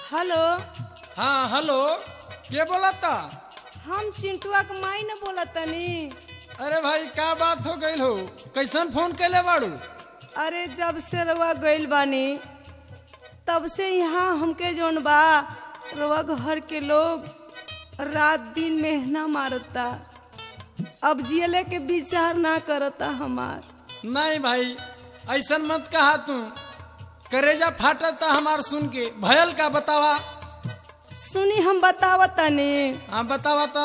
Hello हाँ hello के बोलता हम चिंटुआ के माई न बोलतनी अरे भाई का बात हो गई हो कैसन फोन कैले बाड़ू अरे जब से रवा गइल बानी तब से यहाँ हमके जोन बा रवा घर के लोग रात दिन मेहना मारता अब जियले के विचार ना करता हमार नहीं भाई ऐसन मत कहा तू करेजा फाटता हमार सुन के भयल का बतावा सुनी हम बतावतनी हाँ बतावा तो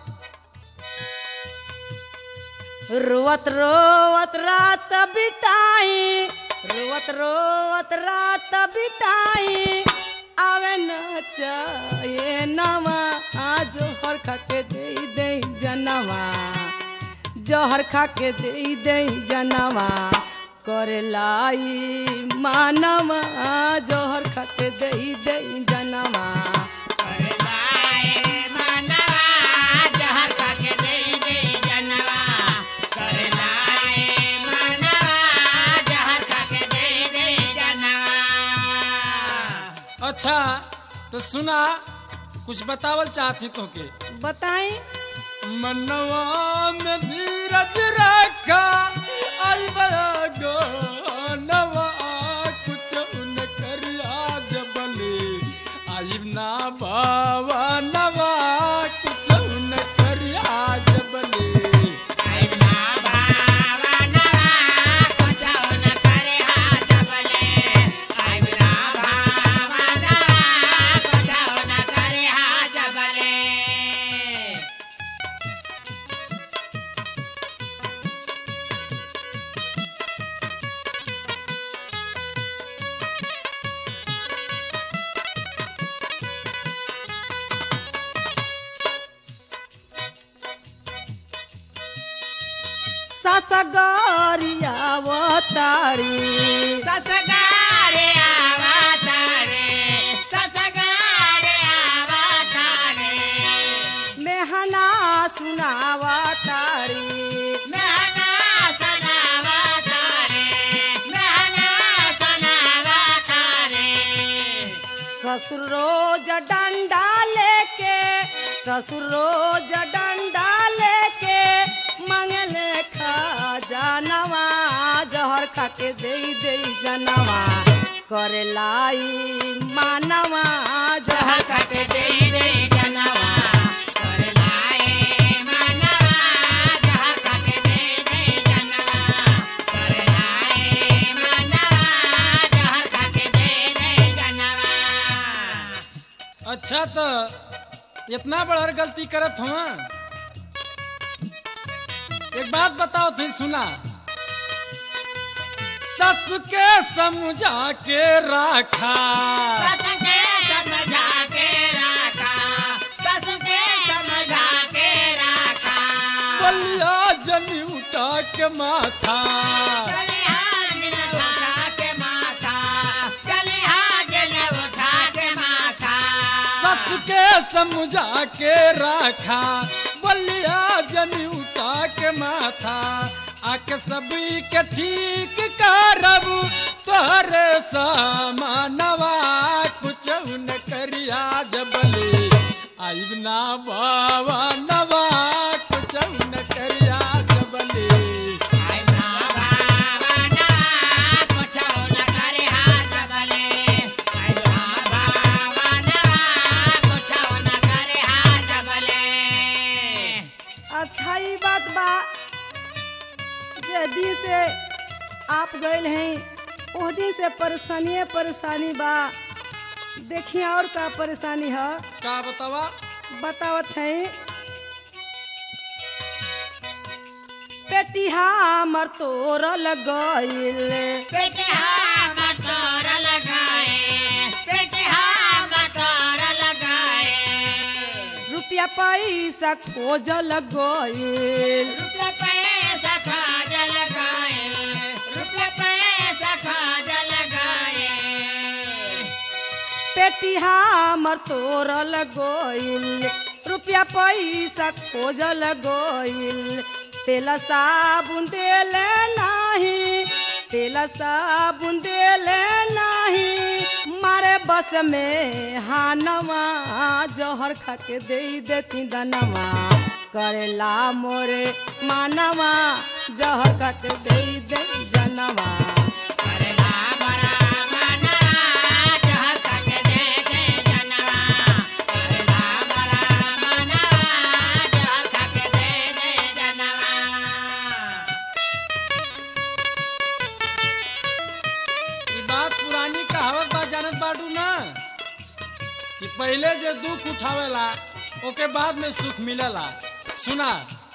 रोवत रोवत रात बिताई रोवत रोवत रात बिताई आवे न चाहे नवा आज जोहर खा के दे दे जनवा जहर खा के दे दे जनवा करे लाई मानवा जहर खा के दे दे जनवा अच्छा तो सुना कुछ बतावल चाहती तो के बताई मनवा में धीरज रखा आई बयागो नवा कुछ उन करिया जबले आई ना बाबा नवा कुछ उन करिया जबले ससगरियावतारी मेहना सुनावतारी ससुर रोज डंडा लेके ससुर रोज डंडा लेके मंगले खा जानवा जहर खा के दे दे जनवा करे लाई मानवा जहर खा के दे दे जनवा अच्छा तो इतना बड़ा गलती करत हुआ एक बात बताओ थे सुना सस के समझा के राखा बलिया जनी उठा के माथा सस के समझा के राखा बलिया जनी उठा के माथा आके सभी के ठीक करब तोहरे समानवा कुछ न करिया जबले आइब ना बाबा नवा कुछ न करिया जबले अच्छा ये बात बा जे दिन से आप गए हैं वो दिन से परेशानी परेशानी बा देखिए और का परेशानी है का बतावा बतावत है पेटिहा मर तोर लगइल रुपया पैसा खोज लगइल पेटिहा मर तोर लगइल रुपया पैसा खोज लगइल तेल साबुन देले नाही तेल साबुन देले नाही मारे बस में हानवा जहर खा के दे देती दनवा करेला मोरे मानवा जहर खा के दे दे जनवा ई बात पुरानी कहावत बा जानत बाटू ना कि पहले जे दुख उठावेला ओके बाद में सुख मिलेला सुना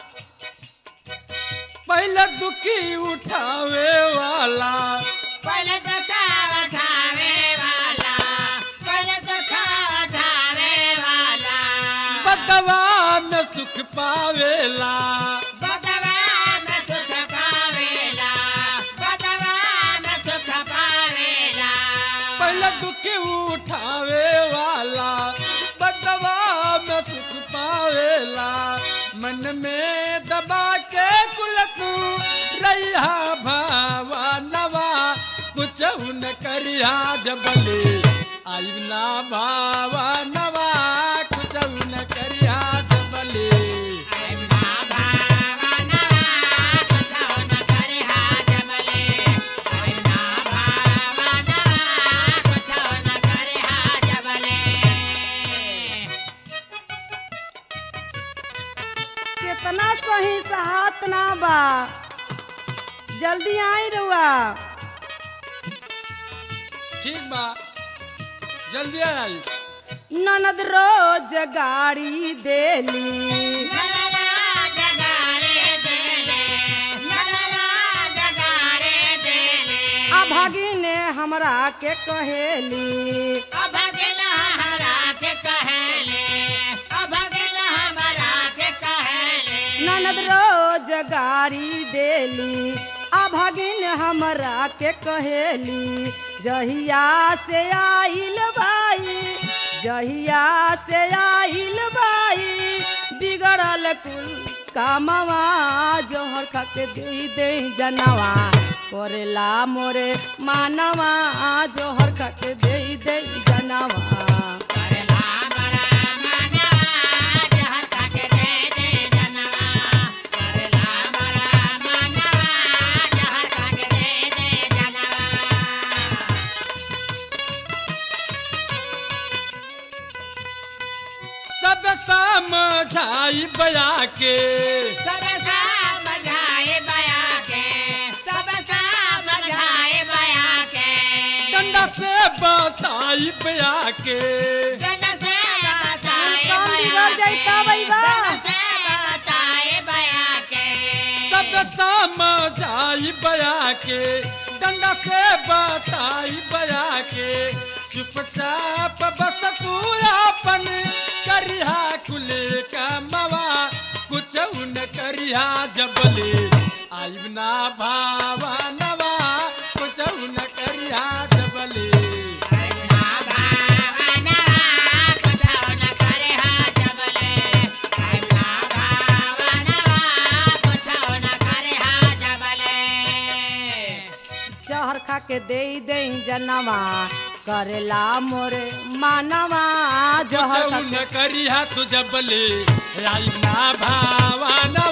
पहले दुखी उठावे वाला पहले तो खावा खावे वाला पहले तो खावा खावे वाला बदवा में सुख पावेला बदवा में सुख पावेला बदवा में सुख पावेला पहले दुखी उठावे वाला बदवा में सुख पावेला मन में दबा के कुल तू रैया भावा नवा कुछ न करिया जबले आई ना भावा नवा कुछ न करिया जबले ना भावना कुछ न करे हाजमले ना भावना कुछ न करे हाजमले कितना सही सहात ना बा जल्दी आई रुआ ठीक बा जल्दी आई ननद रोज गाड़ी देली नलला जगारे देले नलला जगारे देले अभागिने हमरा के कहेली अभगला हमरा के कहेले अभगला हमरा के कहेले ननद रोज गाड़ी देली अभागिन हमरा के कहेली जहिया से आइल बाई जहिया से आइल बाई बिगड़ल कुल कामवा जोहर खा के दे दे जनवा करेला मोरे मानवा जोहर खा के दे दे जनवा करला बड़ा मना जहर का के दे दे जनवा करला बड़ा मना जहर का के दे दे जनवा सब समझाई बया के सब समझाए बया के सब समझाए बया के डंडा से बताई बया के जन से बताए काम बया बिगड़ जाई के तब अइबा। जन से बताए बया के सब समझाई बया के डंडा से बताई बया के चुपचाप बस तू अपन करिहा कुल कमवा कुछ न करिहा जबले आइब ना भावा नवा कुछ न करिहा जबले ना भावना कुछ न करे हाजमले ना भावना कुछ न करे हाजमले जहर खा के दे दे जनवा करेला मोरे मानवा जहर खा कुछ न करिहा तू जबले आइब ना भावा नवा